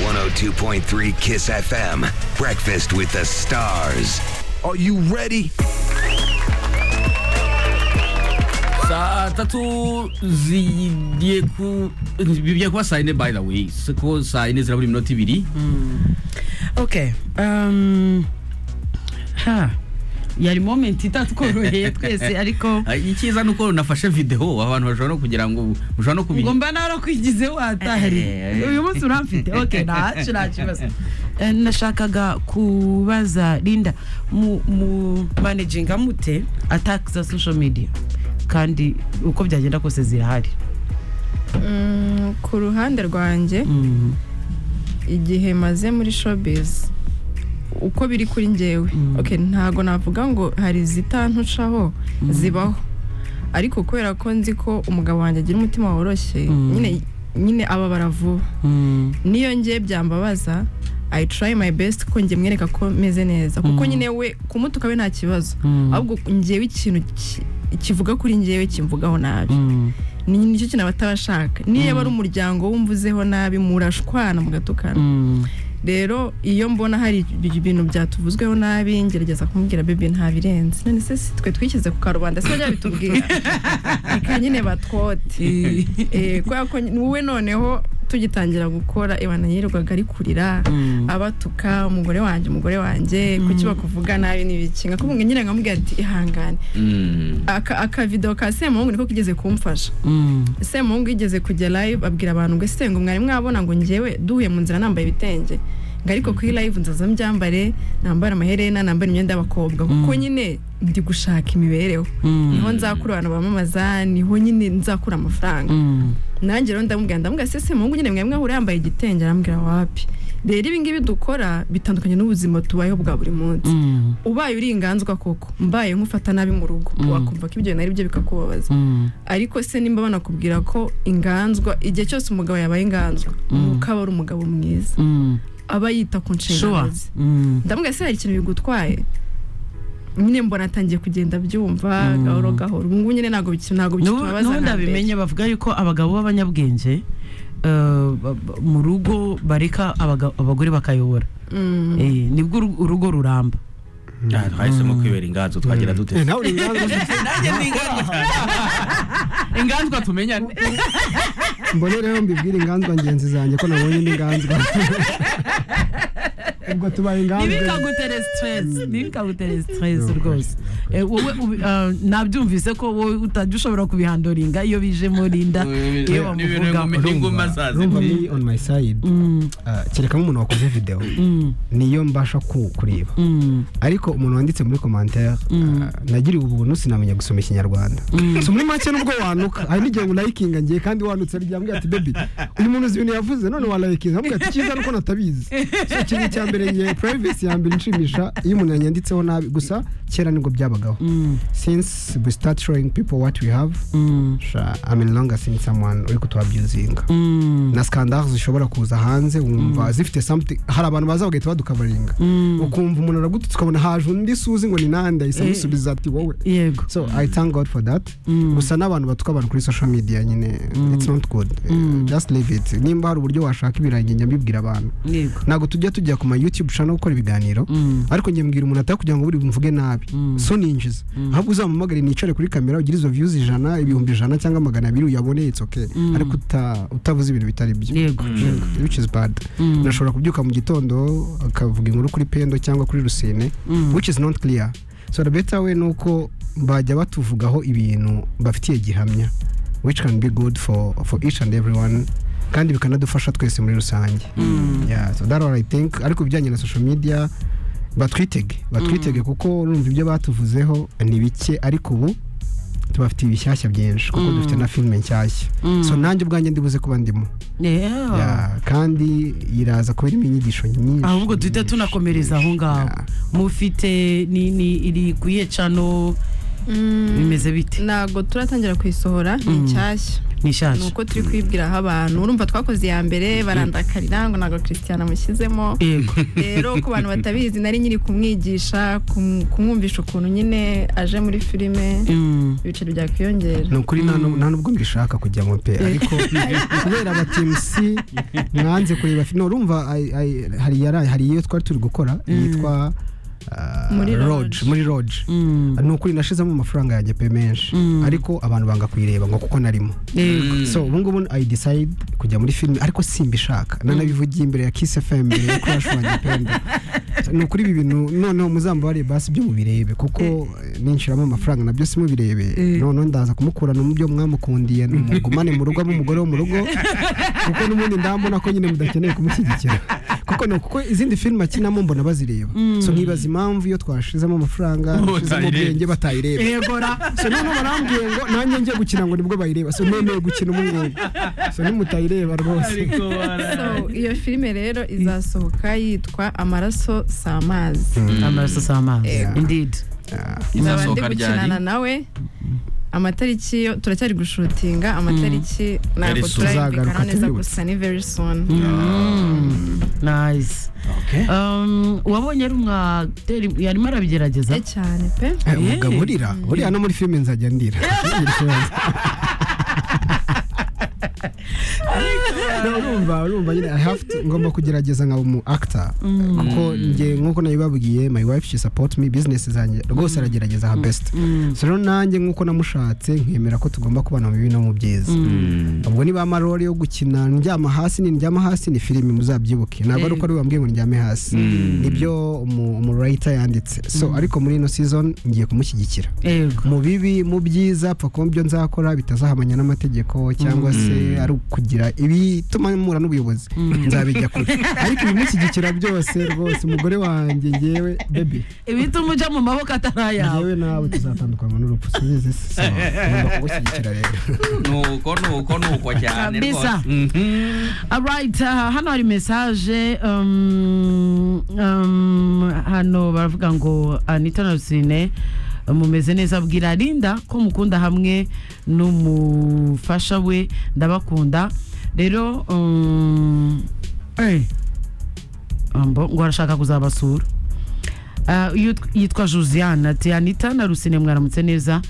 102.3 Kiss FM. Breakfast with the stars. Are you ready? saa tatu zigiye ku bigiye kuba saa yine by the way kuko saa yine zirabura iminota ibiri okay um, ha yari moment itatworoheye twese ariko Ah, icyiza ni uko nafashe videwo abantu bashobora no kugira ngo mushobora no ngo kubigira mba narakwigize watahari Eh. uyu munsi uramfite okay ntacu nta kibazo Eh, nashakaga kubaza linda mu, mu managinga mute attacks za social media kandi uko byagenda kose zirahari Mm, ku ruhande rwanjye mm. igihe maze muri showbiz uko biri kuri njyewe Mm. okay ntago navuga ngo hari zitantucaho zibaho ariko kubera ko nzi ko umugabo wanjye agira umutima woroshye Mm. nyine nyine ababara vuba Mm. niyo njye byambabaza I try my best ko njye mwereka ko meze neza kuko Mm. nyine we kumutuka we nta kibazo Mm. ahubwo njyewe ikintu ki- kivuga kuri njyewe kimvugaho nabi Mm. ni nicyo kintu abatabashaka niyo yaba ari umuryango wumvuzeho nabi murashwana mugatukana Mm. rero iyo mbona hari ibi- ibintu byatuvuzweho nabi ngerageza kumubwira bebe ntabirenze none se si twe twishyize ku karubanda se bajya bitubwira reka nyine batwote Eh. Eh, kubera ko ni wowe noneho tugitangira gukora ibana yirirwaga ari kurira Mm. abatuka umugore wanjye umugore wanjye kuki bakuvuga nabi n'ibiki ngakumva nyine nkamubwira ati ihangane Mm. Aka- akavidewo ka semuhungu niko kigeze kumfasha Mm. semuhungu yigeze kujya live abwira abantu ngo ese ngo mwari mwabona ngo njyewe duhuye mu nzira nambaye ibitenge ngo ariko kuri live nzaza mbyambare nambare amaherena nambare imyenda y'abakobwa kuko nyine ndi gushaka imibereho Mm. niho nzakura abantu bamamaza niho nyine nzakura amafaranga Mm. nanjye rero ndamubwira ndamubwira se semuhungu nyine mwari mwahura yambaye igitenge arambwira wapi rero ibi ngibi dukora bitandukanye n'ubuzima tubayeho bwa buri munsi Mm. ubaye uri inganzwa koko mbaye nkufata nabi mu rugo wakumva ko ibyo bintu ari byo bikakubabaza Mm. ariko se nimba banakubwira ko inganzwa igihe cyose umugabo yabaye inganzwa ukaba ari umugabo mwiza Mm. aba yita ku nshingano Sure. ze Mm. ndamubwira se hari ikintu bigutwaye nyine mbona atangiye kugenda abyumva gahoro gahoro ubu ngubu nyine ntabwo biki- ntabwo N'ubu- bikitubabaza n'ubu nka mbere. ndabimenye bavuga yuko abagabo b'abanyabwenge eh, ba- ba- mu rugo bareka abaga- abagore bakayobora Mm. Eh, nibwo uru- urugo ruramba Ah, twahisemo kwibera inganzo twagira dute nawe uri inganzo nanjye ni inganzo inganzwa tumenyane mbonereho mbibwire inganzwa ngenzi zanjye ko nabonye indi nganzwa ubwo tubaye inganzwa ntibikagutere stress ntibikagutere stress rwose Eh, wowe ubi- ah, nabyumvise ko wowe utajya ushobora kubihandoringa iyo bije muri nda iyo bamuvugaho inguma rumva me on my side Mm, Ah, kereka nk'umuntu wakoze videwo mm, niyo mbasha ku- kureba mm, ariko umuntu wanditse muri komantere ah, nagiriwe ubuntu sinamenya gusoma ikinyarwanda so muri make nubwo wanuka hari n'igihe ulayikinga ngiye kandi wanutse arijya ambwira ati bebi uyu muntu uzi ibintu yavuze none walayikinga ambwira ati cyiza nuko natabizi so ikintu cya mbere ngiye privacy ya mbere inshimisha iyo umuntu yanyanditseho nabi gusa kera nibwo byabagaho mm, since we start showing people what we have mm, sha I'm no longer seeing someone uri kutuabusinga mm, na scandals zishobora kuza hanze wumva zifite something hari abantu baza bagahita badukavaringa mm. ukumva umuntu aragututse ukabona haje undi suzi ngo ni nande ahise Eh. amusubiza ati wowe yego so i thank god for that Mm. gusa n'abantu batuka abantu kuri social media nyine it's not good Eh, just leave it nimba hari uburyo washaka ibirange njya mbibwira abantu yego ntabwo tujya tujya ku ma youtube channel gukora ibiganiro Mm. ariko njye mbwira umuntu atari kugira ngo buri bumvuge nabi so ninjiza ahubwo uzamuhamagare nicare kuri kamera ugire izo views ijana ibihumbi ijana cyangwa magana abiri uyabone it's okay ariko uta- utavuze ibintu bitari byo yego yego which is bad unashobora kubyuka mu gitondo akavuga inkuru kuri pendo cyangwa kuri rusine which is not clear so the better way ni uko bajya batuvugaho ibintu bafitiye gihamya which can be good for, for each and everyone kandi bikanadufasha twese muri rusange yeah, so that all I think ariko ibijyanye na social media batwitege batwitege kuko urumva ibyo batuvuzeho ni bike ariko ubu tubafitiye ibishyashya byinshi kuko dufite na filime nshyashya so nanjye ubwanjye ndibuze kuba ndimo Yeah. Yeah, kandi iraza kuba irimo inyigisho nyinshi ahubwo duhita tunakomereza aho ngaho Yeah. mufite ni ni iri kuye cano bimeze bite ntabwo turatangira kuyisohora ni nshyashya ni ni ishaje uko turi kwibwiraho abantu urumva twakoze iya mbere barandakarira ngo ntabwo christian amushyizemo yego rero ku bantu batabizi nari nyiri kumwigisha kum- kumwumvisha ukuntu nyine aje muri filime Mm. ibiceri byakwiyongera ni ukuri nta nu- nta nubwo mbishaka kujya mu pe ariko kubera abatimusi mwanze kureba fi- no urumva ai- ai- hari yari- hari iyo twari turi gukora yitwa ah, Muri Lodge, Lodge. muri roge Mm. ni ukuri nashizemo amafaranga yanjye pe menshi ariko abantu banga kuyireba ngo kuko narimo yego so ubu ngubu i decide kujya muri filime ariko simbishaka nanabivugiye imbere ya kiss fm mbere yo crash wanjye pembe ni ukuri ibi bintu noneho muzambare basi ibyo mubirebe kuko eh, ninshiramo amafaranga nabyo simubirebe noneho ndaza kumukurana mu byo mwamukundiye numugumane mu rugo abe umugore wo mu rugo kuko n'ubundi ndabona ko nyine mudakeneye kumushyigikira kuko ni kuko izindi filime akinamo mbona bazireba so nkibaza impamvu iyo twashizemo amafaranga Bo twashizemo batayireba. ubwenge batayireba so noneho barambwiye ngo nanjye ngiye gukina ngo nibwo bayireba so nemeye gukina ubu ngubu so nimutayireba rwose So, iyo filime rero izasohoka yitwa amaraso si amazi amaraso si amazi Yego. indeed nzaba ndi izasohoka ryari gukinana nawe amatariki yo turacyari gushutinga amatariki ntabwo Very soon. turayumvikana Tuzagaruka neza tubibutse. gusa ni very soon Mm. nice Um, wabonye ari umwaderi yarimo arabigerageza Eh, cyane pe Eh, umugabo urira buriya no muri filime nzajya ndira No, urumva urumva nyine i have to ngomba kugerageza nkaba umu actor kuko njye nk'uko nabibabwiye my wife she support me business zanjye rwose aragerageza her best so rero nanjye nk'uko namushatse nkemera ko tugomba kubana mu bibi no mu byiza ubwo niba amarori yo gukina ndyama hasi ni ndyama hasi ni filime muzabyibuke ntabwo ari uko ari we wambwiye ngo ndyame hasi nibyo umu umu writer yanditse so ariko muri ino season ngiye kumushyigikira yego mu bibi mu byiza apfa kuba ibyo nzakora bitazahamanya n'amategeko cyangwa se ari ukugira ibituma mpura n'ubuyobozi nzabijya kure ariko ibimushyigikira byose rwose umugore wanjye ngewe bebi ibituma ujya mu maboko atari ayawe ngewe nawe tuzatandukanywa n'urupfu subize so ngomba kugushyigikira rero nuko nuko nuko cyane Kabisa. rwose Mhm. Alright, aha, hano hari mesaje um, um, hano baravuga ngo anita na rusine mumeze neza bwira linda ko mukunda hamwe n'umufasha we ndabakunda rero um, eh, ambo, ngo arashaka kuzabasura Ah, yitwa- yitwa josiane ati anita na rusine mwaramutse neza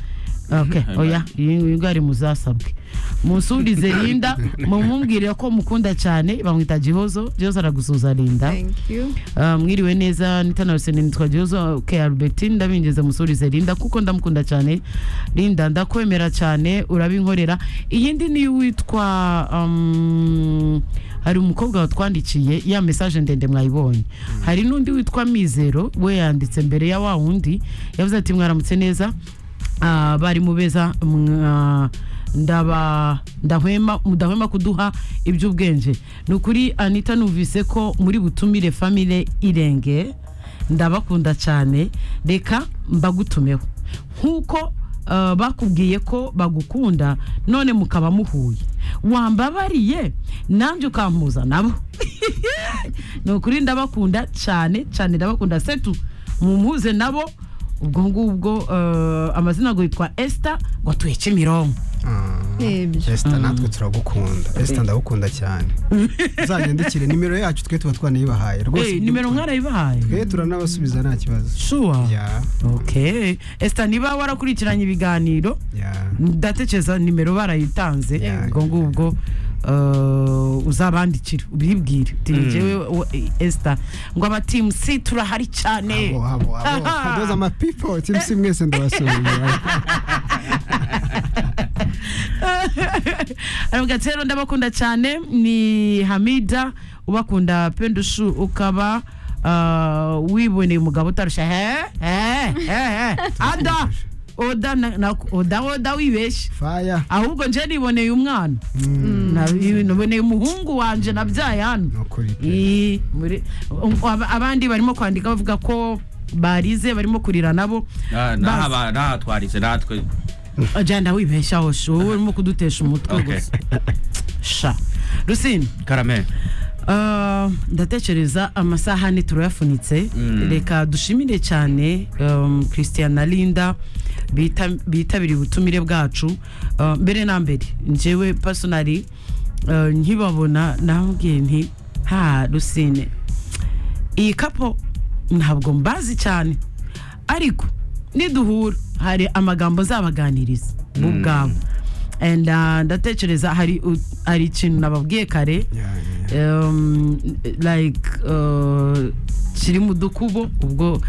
okay, oya iyi iyi ngari muzasabwe musubize linda mumubwire ko mukunda cyane bamwita gihozo gihozo aragusuza linda thank you Ah, mwiriwe neza anita na rusine nitwa gihozo ke albertine ndabinjeze musurize linda kuko ndamukunda cyane linda ndakwemera cyane urabinkorera iyindi niyo witwa um, hari umukobwa watwandikiye ya mesaje ndende mwayibonye hari n'undi witwa mizero we yanditse mbere ya wa wundi yavuze ati mwaramutse neza Ah, bari mu beza mwa- ndaba ndahwema mudahwema kuduha iby'ubwenge ni ukuri anita numvise ko muri butumire famile irenge ndabakunda cyane reka mbagutumeho nk'uko ah, bakubwiye ko bagukunda none mukaba muhuye wambabariye nanjye ukampuza nabo ni ukuri ndabakunda cyane cyane ndabakunda setu mumuze nabo ubwo ngubwo eh, amazina ngo yitwa esita ngo atuye kimironko nibyo esita natwe turagukunda esita ndagukunda cyane uzanyandikire nimero yacu twe tuba twanayibahaye rwose Eh, nimero twe nkarayibahaye turanabasubiza nta kibazo shuwa ya okay esita niba warakurikiranye ibiganiro ya ndatekereza nimero barayitanze Yeah. ubwo ngubwo eh, uzabandikira ubibwire uti njyewe wo- eh, esita ngo abatimusi turahari cyane abo abo abo Aha. those are my people timusi mwese ndabasuye aravuga ati rero ndabakunda cyane ni hamida ubakunda pendushu ukaba ah, wiboneye umugabo utarushya he he he he ada oda na- na- oda oda wibeshye fire ahubwo nje niboneye umwana Na- niboneye umuhungu wanje nabyaye hano ni ukuri pe. Ii, muri- um, ab- abandi barimo kwandika bavuga ko barize barimo kurira nabo Na- Bas- n'aba- n'ahatwaritse natwe jyana wibeshyaho shu wowe urimo kudutesha umutwe Okay. gusa sha rusine karame ah, ndatekereza amasahani turayafunitse reka dushimire cyane um, christian na linda bita- bitabiriye ubutumire bwacu Uh, mbere na mbere njyewe personally uh, nkibabona nabwiye nti ha rusine iyi kapo ntabwo mbazi cyane ariko niduhura hari amagambo nzabaganiriza bo ubwabo And, uh, ndatekereza hari u- hari ikintu nababwiye kare Yeah, yeah. um, like uh, kiri mu dukubo ubwo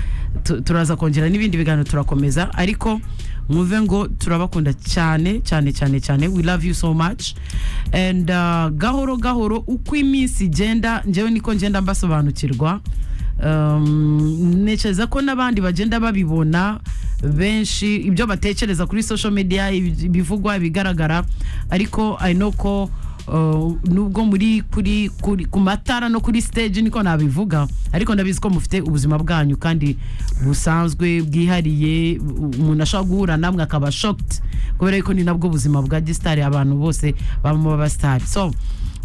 tu- turaza kongera n'ibindi biganiro turakomeza ariko mwumve ngo turabakunda cyane cyane cyane cyane we love you so much and uh, gahoro gahoro uko iminsi igenda njyewe niko ngenda mbasobanukirwa um, ntekereza ko n'abandi bagenda babibona benshi ibyo batekereza kuri social media ibi- ibivugwa ibigaragara ariko i know ko uh, nubwo muri kuri, kuri ku matara no kuri stage niko nabivuga ariko ndabizi ko mufite ubuzima bwanyu kandi busanzwe bwihariye u- umuntu ashobora guhura namwe akaba shocked kubera ko ni nabwo buzima bwa gisitari abantu bose babamo b'abasitari so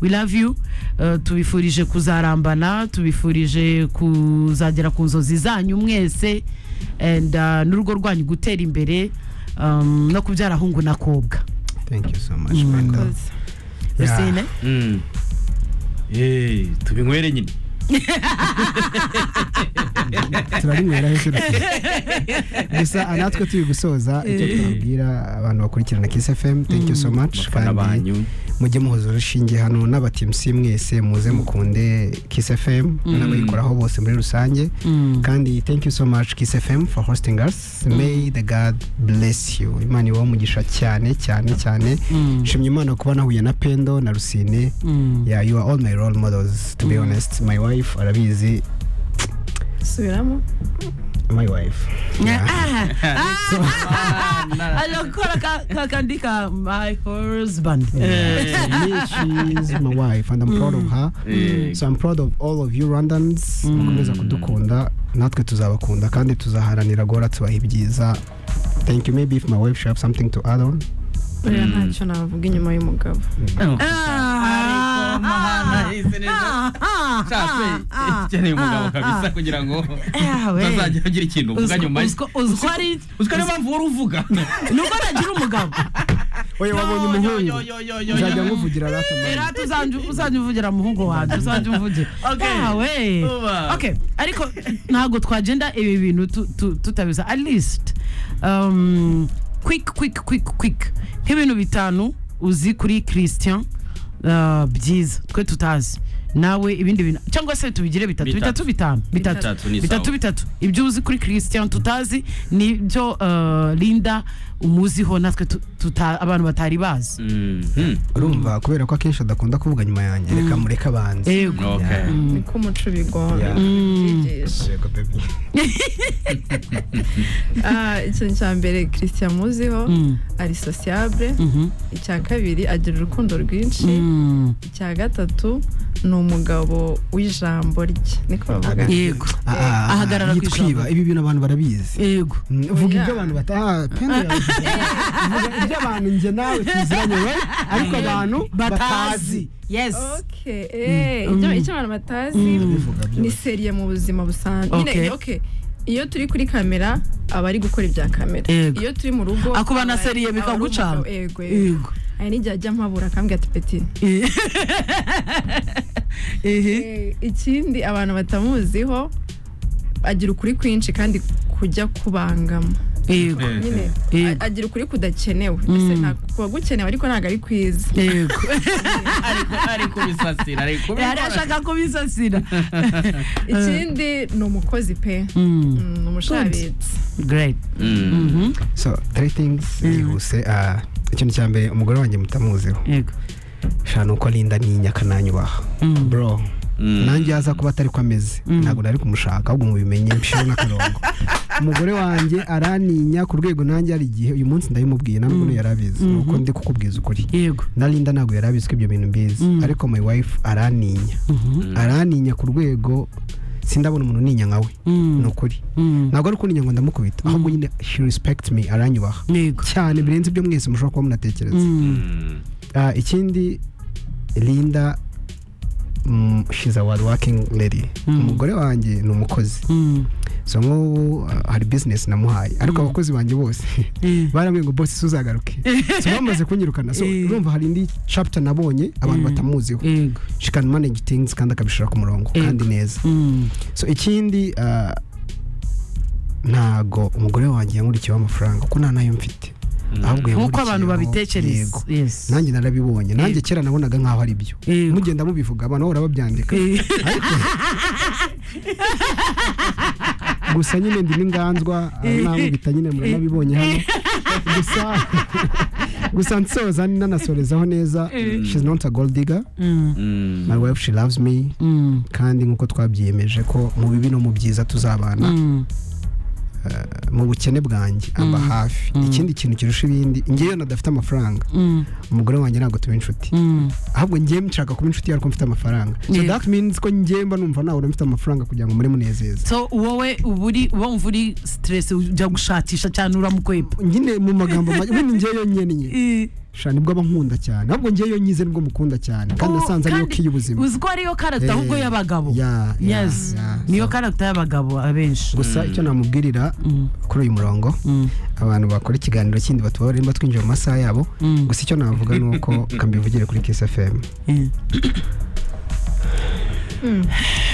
we love you Uh, tubifurije kuzarambana tubifurije kuzagera ku nzozi zanyu mwese and uh, n'urugo rwanyu gutera imbere um, no kubyara hungu na kobwa thank you so much Brenda. Yeah. Rusine? Mm. Eh, tubinywere nyine turarinywera hejuru gusa ah, natwe turi gusoza icyo tubabwira abantu bakurikirana kiss fm thank you so much abafana banyu mujye muhuza urushinge hano n'abatimusi mwese muze mukunde kiss fm n'abayikoraho bose muri rusange kandi thank you so much kiss fm for hosting us may the god bless you imana ibaho umugisha cyane cyane cyane nshimye imana kuba nahuye na pendo na rusine yeah you are all my role models to be honest my wife arabizi subiramo my wife Yeah. Ah, ah, agakora ka- ka- kandi ka my husband Yeah. Me, she's my wife and I'm proud of her. Eh, So I'm proud of all of you Rwandans mukomeza kudukunda natwe tuzabakunda kandi tuzaharanira guhora tubaha ibyiza thank you maybe if my wife should have something to add on buriya ntacyo navuga inyuma y'umugabo Ah, ah, ah, ah, Shase, ah, ikeneye umugabo ah, kabisa ah. kugira ngo Eh, we. utazajya ugira ikintu uvuga Uziko- nyuma ye. uziko- uziko ari- uziko niyo mpamvu wari uvuga nuko nagira umugabo oya wabonye umuhungu nzajya nguvugira rata era tuzanju- uzajya uvugira muhungu wanjye uzajya umvugira Okay. yawe Uba. okay ariko ntabwo twagenda ibi bintu tu- tu- tutabiza at least um, quick quick quick quick nk'ibintu bitanu uzi kuri christian uh, byiza twe tutazi nawe ibindi bintu cyangwa se tubigire bitatu Bitatu. bitatu bitanu bitatu Bitatu ni bitatu sawa. bitatu ibyo uzi kuri christian tutazi ni byo uh, linda umuziho natwe tu- tuta, abantu batari bazi Mhm. urumva kubera ko akenshi adakunda kuvuga nyuma yanjye reka mureke abanze yego Okay. niko umuco ubigomba Yeah. ubyigisha Yego, baby. Ah, ikintu cya mbere christian muziho Mm. ari sociable Mhm. icya kabiri agira urukundo rwinshi Mm. icya gatatu ni umugabo w'ijambo rye niko bavuga yego Ah, ah, ah, Ahagarara ku yitwiba ijambo. ibi bintu abantu barabizi yego Mm, vuga Oya. ibyo abantu bataha pendo yavuze. Vuga ibyo abantu njye nawe tuziranye we ariko abantu batazi batazi yes Okay, eh, ibyo- icyo abantu batazi Bivuga byose. ni seriye mu buzima busanzwe Nyine, Okay. okay, iyo turi kuri kamera aba ari gukora ibya kamera Yego. iyo turi mu rugo Ako aba- banaseriye aba ari bikagucana. umugabo, yego yego yego hari n'igihe ajya mpabura akambwira ati peti ehe Eh, ikindi abantu batamuziho agira ukuri kwinshi kandi kujya kubangama yego Eh, nyine Yego. a- agira ukuri kudakenewe Ese nta- kuba gukenewe ariko ntabwo ari kwiza yego ariko ari kubisasira ari kubikora. yari ashaka kubisasira ikindi ni umukozi pe Mm, ni umushabitsi great Mm. so three things yihuse ah, ikintu cya mbere umugore wanjye mutamuziho yego shana uko arinda ni inyakananyubaha bro Mm. nanjye yaza kuba atari ko ameze ntabwo nari kumushaka ahubwo mubimenye mbishireho n'akarongo umugore wanjye araninya ku rwego nanjye hari igihe uyu munsi ndabimubwiye ntabwo yari abizi ni uko ndi kukubwiza ukuri yego na Linda ntabwo yari abizi ko ibyo bintu mbizi ariko my wife araninya araninya ku rwego sindabona umuntu uninya nkawe ni ukuri ntabwo ari ukuninya ngo ndamukubita ahubwo nyine she respect me aranyubaha yego cyane birenze ibyo mwese mushobora kuba munatekereza Mm. Ah, ikindi Linda mm, um, she's a hard working lady umugore wanjye ni umukozi so nk'ubu uh, hari business namuhaye ariko abakozi banjye bose barambwiye ngo bose suzagaruke so bamaze kunyirukana so Eh. urumva hari indi chapter nabonye abantu batamuziho yego she can manage things kandi akabishira ku murongo kandi neza Mm. so ikindi uh, ntago umugore wanjye yankurikiyeho amafaranga kuko nta nayo mfite ahubwo nk'uko abantu yankurikiyeho- babitekereza yego Yes. nanjye narabibonye nanjye Yego. kera nabonaga nk'aho ari byo Yego. mugenda mubivuga abantu bahora babyandika Eh, gusa nyine ndi n'inganzwa namubita nyine muranabibonye hano gusa gusa nsoza nanasorezaho neza she's not a gold digger mm, my wife she loves me mm, kandi nk'uko twabyiyemeje ko mu bibi no mu byiza tuzabana mm. mu bukene bwanjye amba hafi ikindi kintu kirusha ibindi ngewe nadafite amafaranga Mm, umugore wanjye ntabwo tuba inshuti mm, ahubwo ngewe nshaka kuba inshuti yawe kuko mfite amafaranga so Yego. that means ko ngewe mba numva nawe mfite amafaranga kugira ngo muri munezeza so wowe uba uri wumva uri stress ujya gushakisha cyane uramukwepa nyine mu magambo make ubundi ngewe yonyine Eh, shana nibwo aba nkunda cyane ahubwo ngewe yonyize nibwo mukunda cyane kandi oh, nasanze ariyo kandi ki y'ubuzima uzi ko ariyo karagita ahubwo Eh, y'abagabo ya, ya, yes ya. niyo So, karagita y'abagabo abenshi gusa icyo namubwirira Mm, kuri uyu murongo mm, abantu bakora ikiganiro kindi batubabare nimba twinjiye mu masaha yabo Mm. gusa icyo navuga ni uko kambivugire kuri kisi fm eh.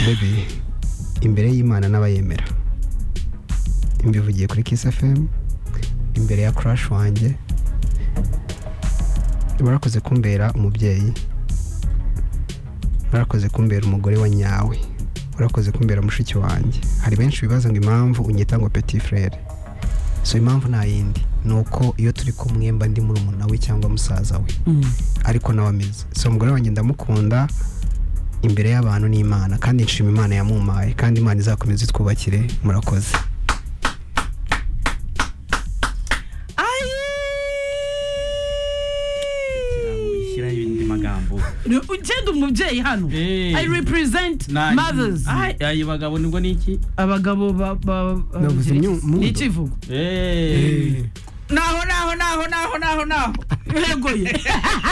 bebi imbere y'imana n'abayemera mbivugiye kuri kisi fm imbere ya crash wanjye barakoze kumbera umubyeyi barakoze kumbera umugore wa nyawe barakoze kumbera mushiki wanjye hari benshi bibaza ngo impamvu unyita ngo petit frere so impamvu nta yindi ni uko iyo turi kumwe mba ndi murumuna we cyangwa musaza we ariko nawe ameze so umugore wanjye ndamukunda imbere y'abantu n'imana kandi nshima imana yamumpaye kandi imana izakomeza itwubakire murakoze shyiraho indi magambo ugenda umubyeyi hano Eh. i represent mothers ayo bagabo nibwo ni iki abagabo ba- ba- Navuze ni nyu- mundo. ikivugo Eh. naho naho naho naho naho naho yegoye